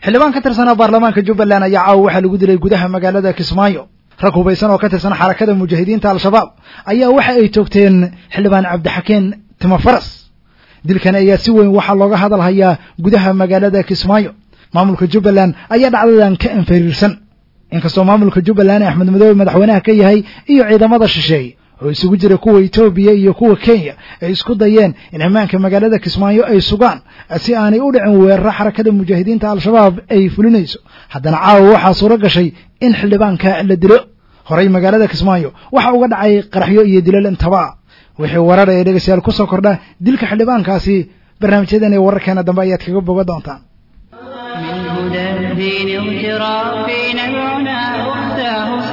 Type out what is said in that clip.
xildhibaan ka tirsanaa baarlamaanka jubbaland ayaa caawa waxaa lagu dilay gudaha magaalada kismaayo rag hubaysan oo ka tirsan xarakada mujaahidiinta al-shabaab ayaa waxa ay toogteen xildhibaan cabdixakeen timafaras dilkan ayaa si weyn waxaa looga hadalhayaa gudaha magaalada kismaayo maamulka jubbaland ayaa dhacdadan ka anfariirsan inkastoo maamulka jubbaland axmed madoobe madaxweynaha ka yahay iyo ciidamada shisheeye oo isugu jira kuwa etoobiya iyo kuwa kenya ay isku dayeen in ammaanka magaalada kismaayo ay sugaan si aanay u dhicin weeraro xarakada mujaahidiinta al-shabaab ay fulinayso haddana caawa waxaa suuro gashay in xildhibaanka la dilo horey magaalada kismaayo waxa uga dhacay qaraxyo iyo dilal intaba wixii warar ee dhegeystayaal ku soo kordha dilka xildhibaankaasi barnaamijyadan ee wararkeena dambe ayaad kaga boga doontaan من هدى الدين اغترافي نبعنا أختاه